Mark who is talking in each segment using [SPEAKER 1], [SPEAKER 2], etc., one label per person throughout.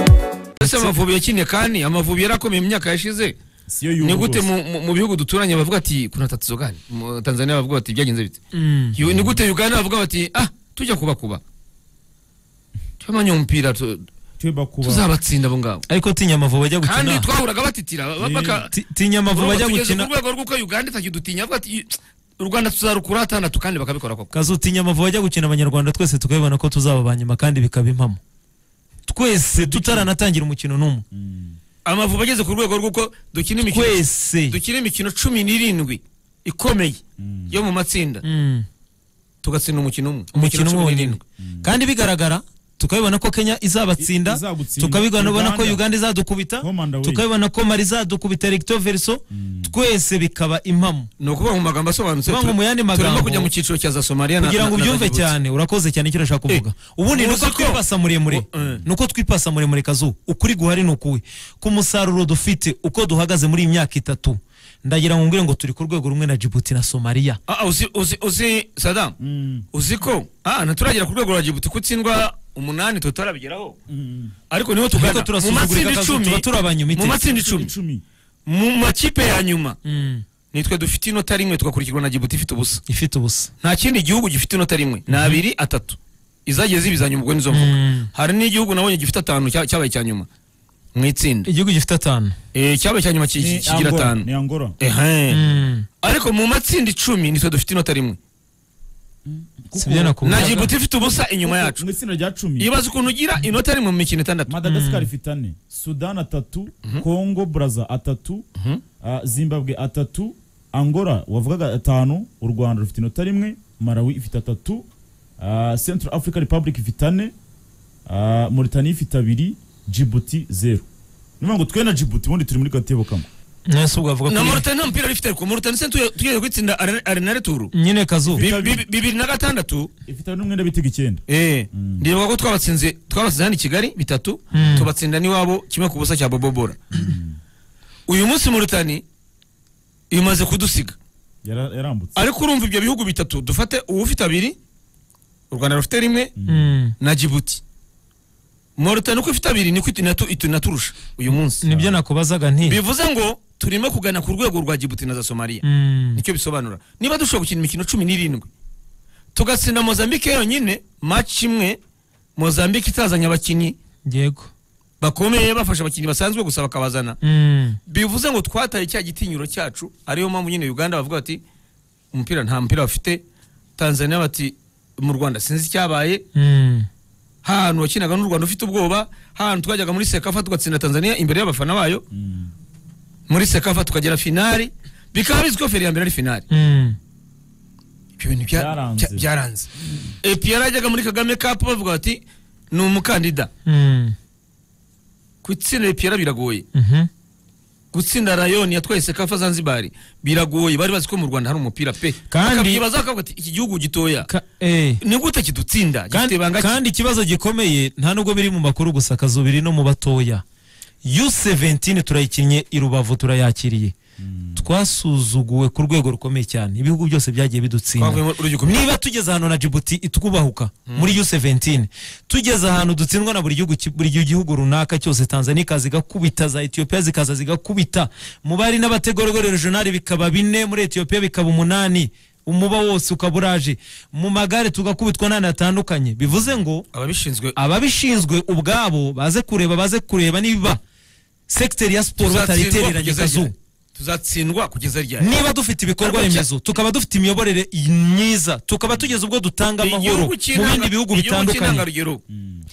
[SPEAKER 1] ese
[SPEAKER 2] ndetse
[SPEAKER 1] amavubi yakinnye kandi amavubi yarakomeye mu myaka yashize
[SPEAKER 2] siyo
[SPEAKER 1] ni
[SPEAKER 2] y'ubu
[SPEAKER 1] gute
[SPEAKER 2] rwose.
[SPEAKER 1] mu- mu- mu bihugu duturanye bavuga ati kuna tatizo gani Mu tanzania bavuga bati byagenze bite
[SPEAKER 2] Mm.
[SPEAKER 1] Yo, ni gute uganda bavuga bati ah tujya kubakuba twamanye umupira tu-
[SPEAKER 2] Tuba kuba-
[SPEAKER 1] tuzabatsinda abo ngabo
[SPEAKER 3] ariko tinya amavubi ajya
[SPEAKER 1] kandi
[SPEAKER 3] gukina
[SPEAKER 1] twahuraga batitira ba- baka-
[SPEAKER 3] Ti- tinya amavubi ajya
[SPEAKER 1] tugeze ku
[SPEAKER 3] gukina
[SPEAKER 1] rwego rw'uko uganda itakidutinya bavuga ati u rwanda tuzarukura atandatu kandi bakabikora koko
[SPEAKER 3] kazu tinya amavubi ajya gukina abanyarwanda twese tukabibona ko tuzaba ba nyuma kandi bikaba impamo twese tutaranatangira umukino n'umwe
[SPEAKER 1] amavubi ageze ku rwego rw'uko dukina imikino
[SPEAKER 3] twese
[SPEAKER 1] dukina imikino cumi n'irindwi ikomeye yo mu matsinda
[SPEAKER 3] Mm.
[SPEAKER 1] tugatsinda umukino umwe
[SPEAKER 3] umukino umwe
[SPEAKER 1] cumi
[SPEAKER 3] wonyine
[SPEAKER 1] n'irindwi.
[SPEAKER 3] kandi bigaragara tukabibona ko kenya
[SPEAKER 2] I-
[SPEAKER 3] izabatsinda
[SPEAKER 2] izagutsinda.
[SPEAKER 3] tukabibona ko
[SPEAKER 2] Uganda.
[SPEAKER 3] uganda izadukubita
[SPEAKER 2] Home and away.
[SPEAKER 3] tukabibona ko mali izadukubita recto verso twese bikaba impamo
[SPEAKER 1] ni ukuvuga mu magambo asobanutse
[SPEAKER 3] Kuvuga ngo
[SPEAKER 1] tu-
[SPEAKER 3] mu yandi
[SPEAKER 1] turimo
[SPEAKER 3] magambo-
[SPEAKER 1] kujya mu cyiciro cya za somaliya na-
[SPEAKER 3] kugira ngo
[SPEAKER 1] na- na
[SPEAKER 3] ubyumve
[SPEAKER 1] Djibouti.
[SPEAKER 3] cyane urakoze cyane icyo urashaka kuvuga ubundi
[SPEAKER 1] muzi
[SPEAKER 3] ni uko
[SPEAKER 1] ko-
[SPEAKER 3] twipasa muremure
[SPEAKER 1] Oh, eh.
[SPEAKER 3] ni uko twipasa muremure kazu ukuri guhari ni ukuwe ku musaruro dufite uko duhagaze muri iyi myaka itatu ndagira ngo mbwire ngo turi ku rwego rumwe na Djibouti na Somalia
[SPEAKER 1] Ah, ah, uzi uzi uzi sadam
[SPEAKER 2] Mm.
[SPEAKER 1] uzi ko ah nturagera ku rwego rwa Djibouti ko utsindwa umunani tutarabigeraho
[SPEAKER 2] Mm.
[SPEAKER 1] ariko niho
[SPEAKER 3] Ariko
[SPEAKER 1] tugana mu
[SPEAKER 3] turasuzugura
[SPEAKER 1] matsinda
[SPEAKER 3] akazu,
[SPEAKER 1] icumi
[SPEAKER 3] tuba turi abanyuma
[SPEAKER 1] mu
[SPEAKER 3] iteka.
[SPEAKER 1] matsinda icumi
[SPEAKER 2] Icumi.
[SPEAKER 1] mu makipe ya nyuma
[SPEAKER 3] Mm.
[SPEAKER 1] nitwe dufite inota rimwe tugakurikirwa na Djibouti ifite ubusa
[SPEAKER 3] ifite ubusa
[SPEAKER 1] nta kindi gihugu gifite inota rimwe ni abiri atatu izagiye zibizanya ubwo nizo mvuga
[SPEAKER 3] Mm.
[SPEAKER 1] hari n'igihugu nabonye gifite atanu cya- cyabaye icya nyuma mu itsinda
[SPEAKER 3] igihugu gifite atanu
[SPEAKER 1] Eh, cyabaye icya nyuma ki-
[SPEAKER 2] Ni
[SPEAKER 1] ki- kigira
[SPEAKER 2] Angola,
[SPEAKER 1] atanu
[SPEAKER 2] ni Angola.
[SPEAKER 1] Ehe.
[SPEAKER 3] Mm.
[SPEAKER 1] ariko mu matsinda icumi nitwe dufite inota rimwe
[SPEAKER 3] si byo
[SPEAKER 1] na
[SPEAKER 3] nakubwiraga
[SPEAKER 1] Djibouti ifite ubusa inyuma yacu
[SPEAKER 2] mu itsinda rya cumi
[SPEAKER 1] ibaze ukuntu ugira inota rimwe mu mikino itandatu
[SPEAKER 2] madagascar ifite ane sudan atatu congo braza atatu ah, zimbabwe atatu angola wavugaga atanu u rwanda rufite inota rimwe malawi ifite atatu ah, central africa republic ifite ane ah, mauritania ifite abiri djibouti zero ni ngo twe na djibouti ubundi turi muri gatebo kamwe
[SPEAKER 3] nese ubwo avuga
[SPEAKER 1] na
[SPEAKER 3] ko
[SPEAKER 1] Mauritania nta mupira rifite ariko Mauritania se tugiye tugiye kwitsinda Are- arenare turu
[SPEAKER 3] nyine kazu
[SPEAKER 1] Bi- bi- bibiri na gatandatu
[SPEAKER 2] ifite n'umwenda bitega icyenda
[SPEAKER 1] eh ndibuka ko twabatsinze twabatsinze hano i Kigali bitatu tubatsinda n'iwabo kimwe ku busa cya Bobobora uyu munsi Mauritania imaze kudusiga
[SPEAKER 2] Yara- yarambutse
[SPEAKER 1] ariko urumva ibyo bihugu bitatu dufate uwufite abiri u Rwanda rufite rimwe
[SPEAKER 3] Mm.
[SPEAKER 1] na Djibouti Mauritania uko ifite abiri niko itunatu- itinaturusha uyu munsi
[SPEAKER 3] nibyo nakubazaga nti
[SPEAKER 1] bivuze ngo turimo kugana ku rwego rwa Djibouti na za Somalia
[SPEAKER 3] Mm.
[SPEAKER 1] nicyo bisobanura niba dushobora gukina imikino cumi n'irindwi tugatsinda mozambique yonyine match imwe mozambique itazanye abakinnyi
[SPEAKER 3] yego
[SPEAKER 1] bakomeye bafasha abakinnyi basanzwe gusa bakabazana
[SPEAKER 3] Mm.
[SPEAKER 1] bivuze ngo twataye cya gitinyiro cyacu ariyo mpamvu nyine uganda bavuga bati umupira nta mupira bafite tanzania bati mu rwanda sinzi icyabaye
[SPEAKER 3] Mm.
[SPEAKER 1] hahantu wakinaga n'u rwanda ufite ubwoba hahantu twajyaga muri sekafa tugatsinda tanzania imbere y'abafana bayo muri sekafa tukagera finali bikaba bizwi ko feri ya mbere ari finali
[SPEAKER 3] Mm.
[SPEAKER 1] ibyo bintu bya-
[SPEAKER 2] Byaranze.
[SPEAKER 1] bya- byaranze epi yarajyaga muri kagame kapu bavuga bati ni umukandida
[SPEAKER 3] Mm.
[SPEAKER 1] gutsinda epi yara biragoye
[SPEAKER 3] Mhm.
[SPEAKER 1] gutsinda rayoni yatwaye sekafa zanzibari biragoye bari bazi ko mu rwanda hari umupira pe
[SPEAKER 3] Kandi-
[SPEAKER 1] bakabyibaza bakavuga ati iki gihugu gitoya
[SPEAKER 3] Ka- eh.
[SPEAKER 1] ni gute kidutsinda gifite
[SPEAKER 3] kandi,
[SPEAKER 1] ibanga ki-
[SPEAKER 3] kandi ikibazo gikomeye nta nubwo biri mu makuru gusa kazu biri no mu batoya u17 turayikinnye i rubavu turayakiriye twasuzuguwe ku rwego rukomeye cyane ibihugu byose byagiye bidutsinda
[SPEAKER 1] twavuyemo urubyiruko
[SPEAKER 3] niba tugeze ahantu na Djibouti itwubahuka muri U17 tugeze ahantu dutsindwa na buri gihugu ki- buri gihugu runaka cyose Tanzania ikaza igakubita za Ethiopia zikaza zigakubita mu bari n'abategarugori regional bikaba bine muri Ethiopia bikaba umunani umuba wose ukaba uraje mu magare tugakubitwa n'ahantu hatandukanye bivuze ngo
[SPEAKER 1] ababishinzwe
[SPEAKER 3] ababishinzwe ubwabo baze kureba baze kureba niba sekiteri ya siporo
[SPEAKER 1] tuzatsindwa
[SPEAKER 3] bataritereranye
[SPEAKER 1] kugeza
[SPEAKER 3] kazu
[SPEAKER 1] ryari tuzatsindwa kugeza ryari
[SPEAKER 3] niba dufite ibikorwa
[SPEAKER 1] Ariko cya-
[SPEAKER 3] remezo tukaba dufite imiyoborere myiza tukaba tugeze ubwo dutanga amahoro mu bindi bihugu bitandukanye
[SPEAKER 1] cy'intangarugero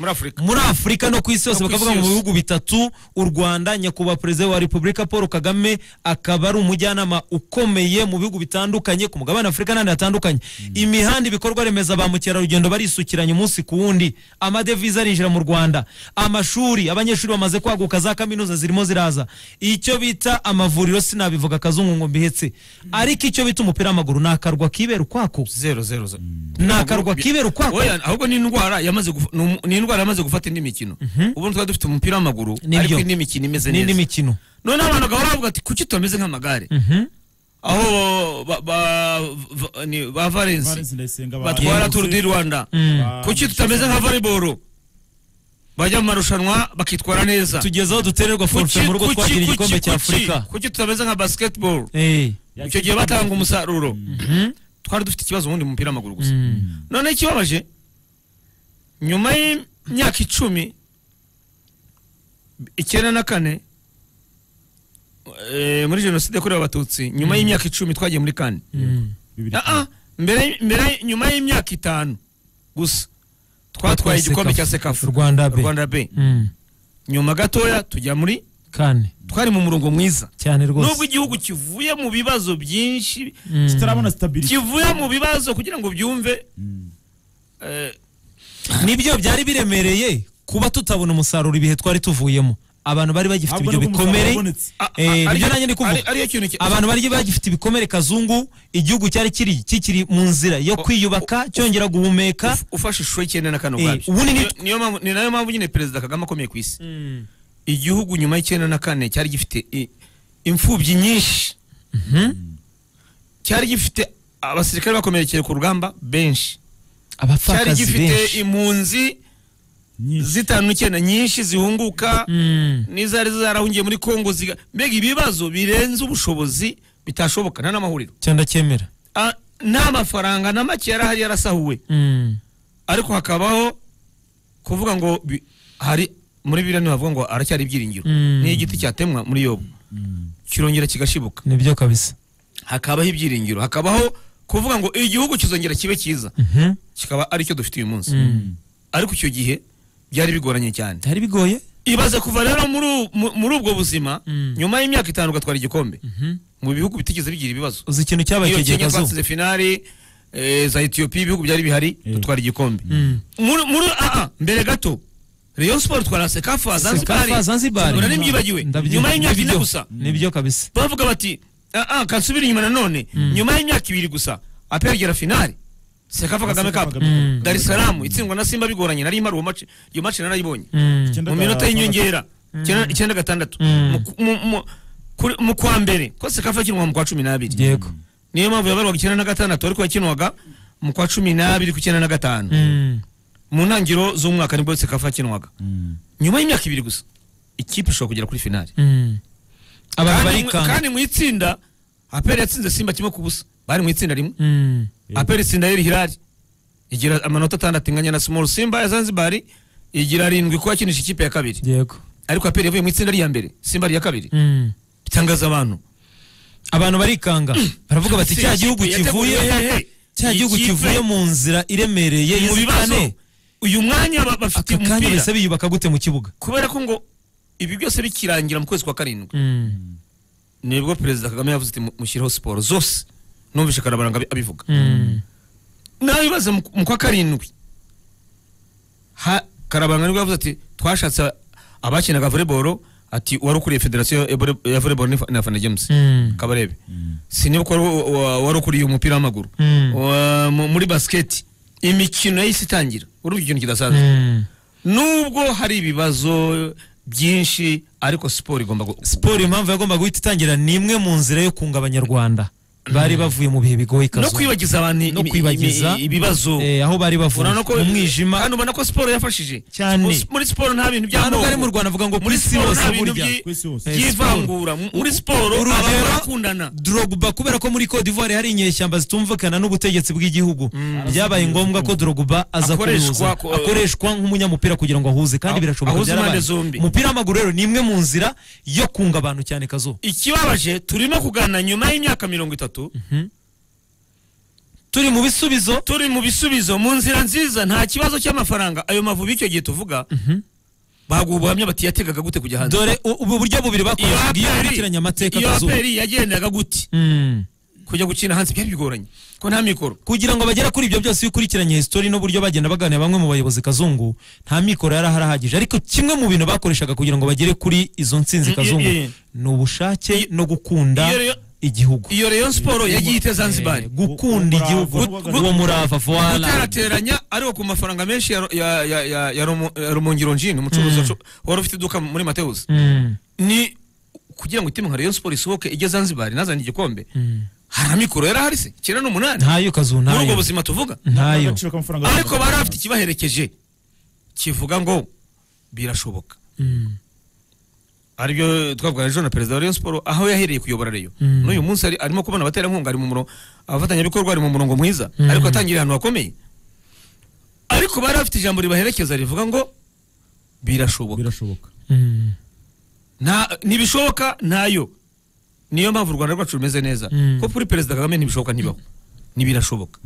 [SPEAKER 1] muri afurika
[SPEAKER 3] muri afurika no ku isi yose
[SPEAKER 1] No ku
[SPEAKER 3] bakavuga
[SPEAKER 1] isi
[SPEAKER 3] mu
[SPEAKER 1] yose.
[SPEAKER 3] bihugu bitatu u rwanda nyakubahwa perezida wa repubulika paul kagame akaba ari umujyanama ukomeye mu bihugu bitandukanye ku mugabane wa afurika n'ahandi hatandukanye imihanda ibikorwa remezo ba mukerarugendo barisukiranya umunsi ku wundi amadevize arinjira mu rwanda amashuri abanyeshuri bamaze kwaguka za kaminuza zirimo ziraza icyo bita amavuriro sinabivuga akazungu ngo mbihetse ariko icyo bita umupira w'amaguru ni akarwa kibera ukwako
[SPEAKER 1] zero zero zero
[SPEAKER 3] Ni akarwa kibera ukwako.
[SPEAKER 1] Oya, ahubwo ni indwara yamaze guf- ni umu- ni indwara yamaze gufata indi mikino ubundi twari dufite umupira w'amaguru
[SPEAKER 3] Nibyo.
[SPEAKER 1] ariko indi mikino imeze
[SPEAKER 3] n'indi
[SPEAKER 1] neza
[SPEAKER 3] mikino
[SPEAKER 1] noneho abantu bagahora bavuga ati kuki tutameze nk'amagare
[SPEAKER 3] Mhm.
[SPEAKER 1] aho ba- ba- va- ni- ba valensi
[SPEAKER 2] Valens Ndayisenga ba-
[SPEAKER 1] batwara
[SPEAKER 2] Yegutse.
[SPEAKER 1] turu di rwanda
[SPEAKER 3] Mm.
[SPEAKER 2] Ba-
[SPEAKER 1] kuki tutameze nka volleyball bajya mu marushanwa bakitwara neza
[SPEAKER 3] tugeze aho dutererwa forfe
[SPEAKER 1] Kuki-
[SPEAKER 3] mu rugo
[SPEAKER 1] kuki-
[SPEAKER 3] twagira
[SPEAKER 1] kuki-
[SPEAKER 3] igikombe cya
[SPEAKER 1] kuki-
[SPEAKER 3] afurika
[SPEAKER 1] kuki tutameze nka basketball
[SPEAKER 3] Eh,
[SPEAKER 1] icyo gihe batanga umusaruro twari dufite ikibazo ubundi mu mupira w'amaguru gusa
[SPEAKER 3] mm,
[SPEAKER 1] none ikibabaje nyuma y'imyaka icumi icyenda na kane eh, muri jenoside yakorewe abatutsi nyuma y'imyaka icumi twagiye muri kane
[SPEAKER 3] mm.
[SPEAKER 2] bibiri
[SPEAKER 1] Ah, ah, mbere mbere nyuma y'imyaka itanu gusa twatwaye igikombe cya sekafu
[SPEAKER 3] Rwanda B.
[SPEAKER 1] rwanda b
[SPEAKER 3] Mm,
[SPEAKER 1] nyuma gatoya tujya muri
[SPEAKER 3] kane
[SPEAKER 1] twari mu murongo mwiza
[SPEAKER 3] cyane
[SPEAKER 1] nubwo
[SPEAKER 3] rwose
[SPEAKER 1] igihugu kivuye mu bibazo byinshi
[SPEAKER 3] Mm.
[SPEAKER 2] kitarabona stability
[SPEAKER 1] kivuye mu bibazo kugira ngo byumve eh,
[SPEAKER 3] nibyo byari biremereye kuba tutabona umusaruro ibihe twari tuvuyemo abantu bari bagifite
[SPEAKER 2] Ahubwo
[SPEAKER 3] ibyo
[SPEAKER 2] nibwo umusaruro
[SPEAKER 3] bikomere
[SPEAKER 2] wabonetse.
[SPEAKER 1] a- a-
[SPEAKER 3] Eh,
[SPEAKER 1] ariyo-
[SPEAKER 3] nibyo nanjye ndi kuvuga
[SPEAKER 1] ari- ariyo kintu ki-
[SPEAKER 3] abantu bari bagifite ibikomere kazungu igihugu cyari kiri kikiri mu nzira yo
[SPEAKER 1] O-
[SPEAKER 3] kwiyubaka cyongera guhumeka
[SPEAKER 1] uf- ufashe ishusho y'icyenda na kane
[SPEAKER 3] Eh,
[SPEAKER 1] ubwabyo
[SPEAKER 3] ubundi ni-
[SPEAKER 1] Niyo- niyo mpamvu- ni nayo mpamvu nyine perezida kagame akomeye ku isi igihugu nyuma y'icyenda na kane cyari gifite i- imfubyi nyinshi cyari gifite abasirikare bakomerekeye ku rugamba benshi cyari
[SPEAKER 3] abapfakazi
[SPEAKER 1] gifite
[SPEAKER 3] benshi
[SPEAKER 1] impunzi
[SPEAKER 2] nyinshi
[SPEAKER 1] zitanu n'icyenda nyinshi zihunguka
[SPEAKER 3] Mm.
[SPEAKER 1] n'izari zarahungiye muri kongo ziga- mbega ibibazo birenze ubushobozi bitashoboka nta n'amahuriro
[SPEAKER 3] cyangwa cyemera
[SPEAKER 1] Ah, nta mafaranga na make yari ahari yarasahuwe
[SPEAKER 3] Mm.
[SPEAKER 1] ariko hakabaho kuvuga ngo bi- hari muri biriya ntibavuga ngo aracyari ibyiringiro
[SPEAKER 3] Mm.
[SPEAKER 1] ni igiti cyatemwa muri yobu kirongera kigashibuka
[SPEAKER 3] nibyo kabisa
[SPEAKER 1] hakabaho ibyiringiro hakabaho kuvuga ngo igihugu kizongera kibe cyiza
[SPEAKER 3] Mhm.
[SPEAKER 1] kikaba aricyo dufite uyu munsi
[SPEAKER 3] Mm.
[SPEAKER 1] ariko icyo gihe byari bigoranye cyane
[SPEAKER 3] byari bigoye
[SPEAKER 1] ibaze kuva rero muri u- mu- muri ubwo buzima
[SPEAKER 3] Mm.
[SPEAKER 1] nyuma y'imyaka itanu ugatwara igikombe mu bihugu bitigeze bigira ibibazo
[SPEAKER 3] uzi ikintu cyabaye
[SPEAKER 1] iyo
[SPEAKER 3] icyo gihe
[SPEAKER 1] kenya
[SPEAKER 3] kazuba
[SPEAKER 1] twatsize finali eh, za etiyopiya ibihugu byari bihari
[SPEAKER 2] Eh.
[SPEAKER 1] dutwara igikombe
[SPEAKER 3] Mm.
[SPEAKER 1] muri muri aa mbere gato Rayon Sport twara Sekafa
[SPEAKER 3] Sekafa,
[SPEAKER 1] Zanzibar
[SPEAKER 3] Zanzibar.
[SPEAKER 1] Mbona nibyibagiwe
[SPEAKER 3] Ndabyumva.
[SPEAKER 1] nyuma y'imyaka ine
[SPEAKER 3] Nibyo.
[SPEAKER 1] gusa
[SPEAKER 3] nibyo kabisa
[SPEAKER 1] bavuga bati aa kansubira inyuma nanone nyuma y'imyaka ibiri gusa APR igera finali Sekafa Kagame
[SPEAKER 2] Sekafa
[SPEAKER 1] Cup
[SPEAKER 2] Kagame Cup.
[SPEAKER 1] Dar es Salaam itsindwa na Simba bigoranye nari mpari uwo match iyo match narayibonye
[SPEAKER 3] Mm.
[SPEAKER 2] Icyenda
[SPEAKER 1] mu minota
[SPEAKER 2] gatanu.
[SPEAKER 1] y'inyongera icyenda- icyenda gatandatu
[SPEAKER 3] Mm.
[SPEAKER 1] Mu- mu- mu- kuri- mu kwa mbere ko Sekafa kinwa mu kwa cumi n'abiri
[SPEAKER 3] yego
[SPEAKER 1] niyo mpamvu yabarwaga icyenda na gatandatu ariko yakinwaga mu kwa cumi n'abiri ku icyenda na gatanu
[SPEAKER 3] Mm.
[SPEAKER 1] mu ntangiriro z'umwaka nibwo Sekafa yakinwaga nyuma y'imyaka ibiri gusa ikipe ishobora kugera kuri finali
[SPEAKER 3] Mm.
[SPEAKER 1] Kandi
[SPEAKER 3] abantu
[SPEAKER 1] mu-
[SPEAKER 3] barikanga
[SPEAKER 1] kandi mu itsinda aperi yatsinze simba kimwe ku busa bari mu itsinda rimwe
[SPEAKER 3] Mm.
[SPEAKER 1] aperi itsinda yari hirari igira amanota atandatu inganya na simoro simba ya zanzibar igira arindwi ko yakinisha ikipe ya kabiri
[SPEAKER 3] yego
[SPEAKER 1] ariko aperi yavuye mu itsinda rya mbere simba ari iya kabiri
[SPEAKER 3] Mm.
[SPEAKER 1] bitangaza abantu
[SPEAKER 3] abantu barikanga baravuga bati cya gihugu kivuye cya gihugu kivuye mu nzira iremereye
[SPEAKER 1] mu bibazo
[SPEAKER 3] y'inzitane
[SPEAKER 1] uyu mwanya ba- bafite
[SPEAKER 3] aka kanya
[SPEAKER 1] umupira
[SPEAKER 3] bahise biyubaka gute mu kibuga
[SPEAKER 1] kubera ko ngo ibi byose bikirangira mu kwezi kwa karindwi
[SPEAKER 3] Mm.
[SPEAKER 1] nibwo perezida kagame yavuze ati "Mu- mushyirireho siporo zose numvise karabaranga abi- abivuga
[SPEAKER 3] Mm.
[SPEAKER 1] nawe bibaza mu- mu kwa karindwi ha karabanga nibwo yavuze ati twashatse abakinaga volleyball ati wari ukuriye federasiyo ya vole- ya volleyball ni Fa- na fana james
[SPEAKER 3] Mm.
[SPEAKER 1] kabarebe sinibuka wari wa- wa- wari ukuriye umupira w'amaguru
[SPEAKER 3] Mm.
[SPEAKER 1] Wa- mu- muri basiketi imikino yahise itangira urumva ikintu kidasanzwe
[SPEAKER 3] Mm.
[SPEAKER 1] nubwo hari ibibazo byinshi ariko siporo igomba gu-
[SPEAKER 3] siporo impamvu yagombaga guhita itangira ni imwe mu nzira yo kunga abanyarwanda bari bavuye mu bihe
[SPEAKER 1] no
[SPEAKER 3] bigoye kazuba
[SPEAKER 1] kwibagiza abantu
[SPEAKER 3] no
[SPEAKER 1] imi- imi-
[SPEAKER 3] kwibagiza
[SPEAKER 1] ibibazo
[SPEAKER 3] eh, aho bari bavuye
[SPEAKER 1] urabona ko
[SPEAKER 3] mu mwijima
[SPEAKER 1] kandi ubona ko siporo yafashije
[SPEAKER 3] Cyane.
[SPEAKER 1] Mu- muri siporo nta bintu
[SPEAKER 3] hano bwari mu
[SPEAKER 1] by'amoko
[SPEAKER 3] Rwanda avuga ngo
[SPEAKER 1] muri
[SPEAKER 3] kuri si
[SPEAKER 1] siporo
[SPEAKER 3] hose
[SPEAKER 1] nta bintu
[SPEAKER 3] burya
[SPEAKER 1] byi-
[SPEAKER 2] ku isi hose.
[SPEAKER 3] Eh,
[SPEAKER 1] by'ivangura Mu- muri siporo
[SPEAKER 3] Urugero-
[SPEAKER 1] abantu barakundana
[SPEAKER 3] Drogba kubera ko muri Cote d'Ivoire hari inyeshyamba zitumvikana n'ubutegetsi bw'igihugu byabaye ngombwa ko Drogba aza
[SPEAKER 1] Akoreshwa
[SPEAKER 3] kuruza
[SPEAKER 1] ku-
[SPEAKER 3] akoreshwa nk'umunyamupira kugira ngo ahuze kandi
[SPEAKER 1] Ah,
[SPEAKER 3] birashoboka
[SPEAKER 1] ahuze impande
[SPEAKER 3] byarabaye.
[SPEAKER 1] zombi.
[SPEAKER 3] umupira w'amaguru rero ni imwe mu nzira yo kunga abantu cyane kazo
[SPEAKER 1] ikibabaje turimo kuganira nyuma y'imyaka mirongo itatu
[SPEAKER 3] turi mu bisubizo
[SPEAKER 1] turi mu bisubizo mu nzira nziza nta kibazo cy'amafaranga ayo mavubi icyo gihe tuvuga baguha ubuhamya bati yategaga gute kujya hanze
[SPEAKER 3] dore u- ubu buryo bubiri
[SPEAKER 1] iyo
[SPEAKER 3] bakoreshaga
[SPEAKER 1] aperi
[SPEAKER 3] iyo bakurikiranya amateka
[SPEAKER 1] iyo
[SPEAKER 3] kazo
[SPEAKER 1] aperi yagendaga gute
[SPEAKER 3] Mm.
[SPEAKER 1] kujya gukina hanze byari bigoranye ko nta mikoro
[SPEAKER 3] kugira ngo bagere kuri ibyo byose iyo ukurikiranye history n'uburyo bagenda baganira bamwe mu bayobozi kazungu nta mikoro yari ahari ahagije ariko kimwe mu bintu bakoreshaga kugira ngo bagere kuri izo nsinzi
[SPEAKER 1] Mm,
[SPEAKER 3] kazungu
[SPEAKER 1] yeah, yeah.
[SPEAKER 3] ni ubushake no gukunda
[SPEAKER 1] iyo rero-
[SPEAKER 3] igihugu
[SPEAKER 1] iyo rayon siporo yagiye ite zanzibar
[SPEAKER 3] Eh, gukunda
[SPEAKER 2] Umurava,
[SPEAKER 3] igihugu
[SPEAKER 2] gu-
[SPEAKER 3] uwo murava voila
[SPEAKER 1] guterateranya ariko ku mafaranga menshi ya- ya- ya- ya- ya Rumo- ya rumongiro njini umucuruzi wacu- wari ufite iduka muri mateus
[SPEAKER 3] Mm,
[SPEAKER 1] ni kugira ngo itimu nka rayon siporo isohoke ijye zanzibar inazanye igikombe
[SPEAKER 3] mm.
[SPEAKER 1] hari amikoro yari ahari se icyenda n'umunani
[SPEAKER 3] ntayo kazu
[SPEAKER 1] muri ubwo
[SPEAKER 3] ntayo
[SPEAKER 1] buzima tuvuga
[SPEAKER 3] ntayo
[SPEAKER 2] agaciro k'amafaranga
[SPEAKER 1] ariko bari bafite ikibaherekeje kivuga ngo birashoboka
[SPEAKER 3] Mm.
[SPEAKER 1] aribyo twavuga ejo na perezida wa Rayon Sport aho yahereye kuyobora Rayon
[SPEAKER 3] Mm.
[SPEAKER 1] n'uyu munsi ari- arimo kubona abaterankunga ari mu murongo abafatanyabikorwa ari mu murongo mwiza
[SPEAKER 3] Mm.
[SPEAKER 1] ariko atangiriye ahantu hakomeye ariko bari bafite ijambo ribaherekeza rivuga ngo birashoboka
[SPEAKER 2] birashoboka
[SPEAKER 3] Mm.
[SPEAKER 1] Nta- ntibishoboka ntayo niyo mpamvu u rwanda rwacu rumeze neza
[SPEAKER 3] Mm.
[SPEAKER 1] ko kuri perezida kagame ntibishoboka ntibaho ntibirashoboka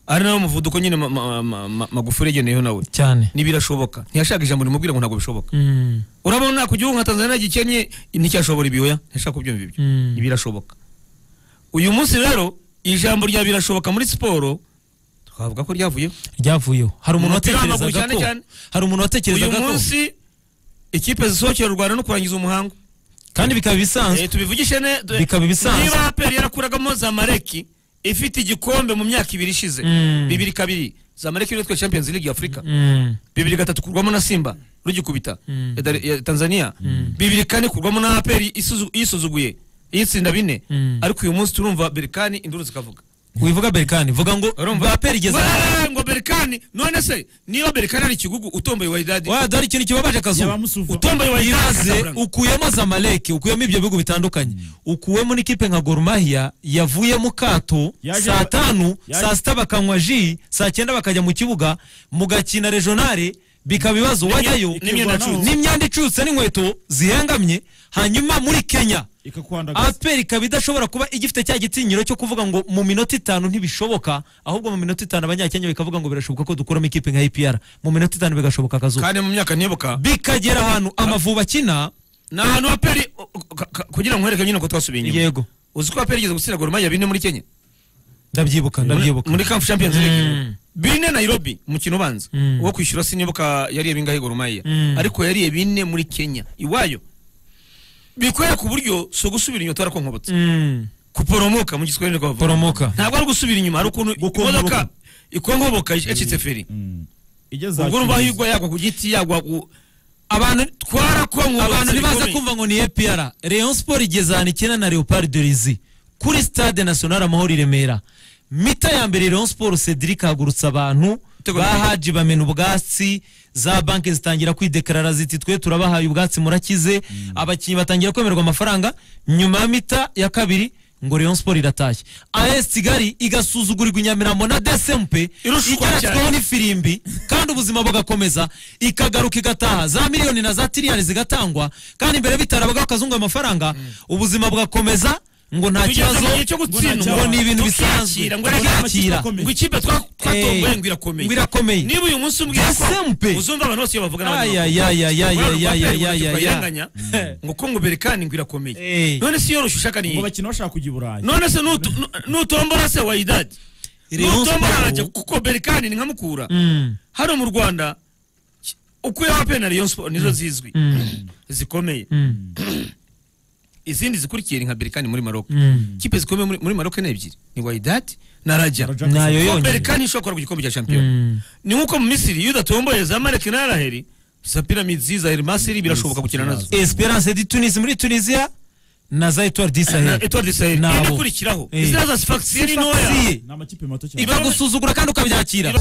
[SPEAKER 1] ari nawo muvuduko nyine ma- ma- ma- ma- magufuri yageneyeho nawe
[SPEAKER 3] cyane
[SPEAKER 1] ntibirashoboka ntiyashaka ijambo rimubwira ngo ntabwo bishoboka
[SPEAKER 3] Mm.
[SPEAKER 1] urabona ku gihugu nka tanzania gikennye nticyashobora ibyoya ntiyashaka kubyumva ibyo
[SPEAKER 3] Mm.
[SPEAKER 1] ntibirashoboka uyu munsi rero ijambo rya birashoboka muri siporo twavuga ko ryavuyeho
[SPEAKER 3] ryavuyeho hari umuntu
[SPEAKER 1] Umupira w'amaguru
[SPEAKER 3] watekerezaga
[SPEAKER 1] cyane
[SPEAKER 3] ko
[SPEAKER 1] cyane.
[SPEAKER 3] hari umuntu
[SPEAKER 1] uyu
[SPEAKER 3] watekerezaga ko
[SPEAKER 1] munsi ikipe zisohokera u rwanda no kurangiza umuhango
[SPEAKER 3] kandi bikaba
[SPEAKER 1] Eh,
[SPEAKER 3] bisanzwe
[SPEAKER 1] tubivugishe ne tu-
[SPEAKER 3] Bikaba ibisanzwe.
[SPEAKER 1] niba aperi yarakuragamo zamareki ifite igikombe mu myaka ibiri ishize
[SPEAKER 3] Mm.
[SPEAKER 1] bibiri kabiri zamareki yitwa champions league y'afurika
[SPEAKER 3] Mm.
[SPEAKER 1] bibiri gatatu kurwamo na simba rugikubita
[SPEAKER 3] Mm.
[SPEAKER 1] ya Dar- ya tanzania bibiri kane kurwamo na aperi isuzu- yisuzuguye yitsinda bine
[SPEAKER 3] Mm.
[SPEAKER 1] ariko uyu munsi turumva berikani induru zikavuga
[SPEAKER 3] wivuga berikani vuga ngo baperi igeze
[SPEAKER 1] Weee, ngo berikani none se niba berikani ari ikigugu utomboye waridadi
[SPEAKER 3] wa dore ikintu kibabaje akazuba
[SPEAKER 2] Yabamusuva.
[SPEAKER 3] utomboye wa iraze
[SPEAKER 1] Kazaburanga.
[SPEAKER 3] ukuyemo zamaleki ukuyemo ibyo bihugu bitandukanye ukuwemo n'ikipe nka gorumahia yavuyemo kato
[SPEAKER 2] Yaje-
[SPEAKER 3] saa tanu
[SPEAKER 2] yaje-
[SPEAKER 3] saa sita bakanywa ji saa cyenda bakajya mu kibuga mugakina regionale bikaba ibibazo wajyayo
[SPEAKER 1] n'imyenda
[SPEAKER 2] Ikirwanaho.
[SPEAKER 1] icutse.
[SPEAKER 3] n'imyanda icutse n'inkweto zihengamye hanyuma muri kenya
[SPEAKER 2] ikakwandagaza
[SPEAKER 3] APR ikaba idashobora kuba igifite cya gitinyiro cyo kuvuga ngo mu minota itanu ntibishoboka ahubwo mu minota itanu abanyakenya bikavuga ngo birashoboka ko dukuramo ikipe nka IPR mu minota itanu bigashoboka akazuba
[SPEAKER 1] kandi mu myaka nibuka
[SPEAKER 3] bikagera ahantu amavubi akina
[SPEAKER 1] ni ahantu aperi kugira ngo nkwereke nyine ko twasubiye inyuma
[SPEAKER 3] yego
[SPEAKER 1] uzi ko aperi igeze gutsindagura umwanya bine muri kenya
[SPEAKER 3] ndabyibuka
[SPEAKER 1] muri,
[SPEAKER 3] ndabyibuka
[SPEAKER 1] muri Camp Champions League
[SPEAKER 3] Mm.
[SPEAKER 1] bine Nairobi mukino ubanza
[SPEAKER 3] Mm.
[SPEAKER 1] uwo kwishyura sinibuka yariye bingahe Gorumaya
[SPEAKER 3] Mm.
[SPEAKER 1] ariko yariye bine muri Kenya iwayo bikwereka uburyo si ugusubira inyuma twarakonkobotse
[SPEAKER 3] Mm.
[SPEAKER 1] kuporomoka mu giswahili niko bavuga.
[SPEAKER 3] Poromoka.
[SPEAKER 1] ntabwo ari ugusubira inyuma ari ukuntu
[SPEAKER 2] Gukongoboka.
[SPEAKER 1] imodoka ikongoboka yacitse feri
[SPEAKER 2] igeze
[SPEAKER 1] ubwo urumva yigwa yagwa ku giti yagwa ku abantu twarakonkobotse
[SPEAKER 3] abantu ntibaza
[SPEAKER 1] bikomeye.
[SPEAKER 3] kumva ngo ni APR Rayon Sport igeze ahantu ikina na Leopard de Lizi kuri stade national amahoro i Remera mita ya mbere Rayon Sport Cedric hagurutse abantu
[SPEAKER 1] Igitego
[SPEAKER 3] ba
[SPEAKER 1] giteye.
[SPEAKER 3] Haji bamena ubwatsi za banki zitangira kwidekarara ziti twe turabahaye ubwatsi murakize abakinnyi batangira kwemerwa amafaranga nyuma ya mita ya kabiri ngo Rayon Sport iratashye AS Kigali igasuzugurirwa i Nyamirambo na DSMP
[SPEAKER 1] Irushwa cyane.
[SPEAKER 3] igeratsweho n'ifirimbi kandi ubuzima bugakomeza ikagaruka igataha za miliyoni na za tiriyari zigatangwa kandi imbere bitarabwaho akazungu amafaranga ubugeze mu gihe cyo gutsindwa. ubuzima bugakomeza ngo nta kibazo ngo ni ibintu bisanzwe
[SPEAKER 1] Tukakira, ngo
[SPEAKER 3] ngo
[SPEAKER 1] nta
[SPEAKER 3] nakira
[SPEAKER 2] amakipe
[SPEAKER 1] ngo ikipe twa- twatomboye
[SPEAKER 3] Eh,
[SPEAKER 1] ngo irakomeye
[SPEAKER 3] ngo irakomeye.
[SPEAKER 1] niba uyu munsi umbwira
[SPEAKER 3] SMP.
[SPEAKER 1] ko uzumva abantu bose iyo bavuga n'abandi
[SPEAKER 3] ayayayayayayayayayayaya
[SPEAKER 1] ngo ko ngo berekani ngo irakomeye
[SPEAKER 3] Eh.
[SPEAKER 1] none se iyo rushya ushaka ni
[SPEAKER 2] ngo
[SPEAKER 1] iyi
[SPEAKER 2] bakina bashaka kujya i burayi
[SPEAKER 1] none se nutu- nu- nutombora se wayidadi
[SPEAKER 3] Rayon
[SPEAKER 1] nutombora
[SPEAKER 3] Sport.
[SPEAKER 1] arajya kuko berekani ni nka mukura
[SPEAKER 3] Mm.
[SPEAKER 1] hano mu rwanda ki- ukuyeho apena Rayon Sport nizo zizwi
[SPEAKER 3] Mm.
[SPEAKER 1] zikomeye
[SPEAKER 3] Mm.
[SPEAKER 1] izindi zikurikiye ni nka berekani muri maroc
[SPEAKER 3] Mm.
[SPEAKER 1] kipe zikomeye muri- muri maroc ni ebyiri ni wayidadi na raja
[SPEAKER 2] Raja.
[SPEAKER 3] nayo
[SPEAKER 1] Ko
[SPEAKER 3] yonyine
[SPEAKER 1] berekani ishobora kugarura ku gikombe cya shampiyona
[SPEAKER 3] Mm.
[SPEAKER 1] ni nkuko mu misiri iyo udatomboye za mareke na araheri za piramide za elmasiri birashoboka gukina nazo
[SPEAKER 3] esperance de tunisi muri tunisiya na za etwari
[SPEAKER 1] Na
[SPEAKER 3] disahel
[SPEAKER 1] Etoile de Sahel
[SPEAKER 3] Nabo.
[SPEAKER 1] indi ikurikiraho
[SPEAKER 3] Eh.
[SPEAKER 1] izina za sifakisiri ntoya
[SPEAKER 2] ni amakipe mato cyane
[SPEAKER 3] ibagusuzugura kandi ukabyakira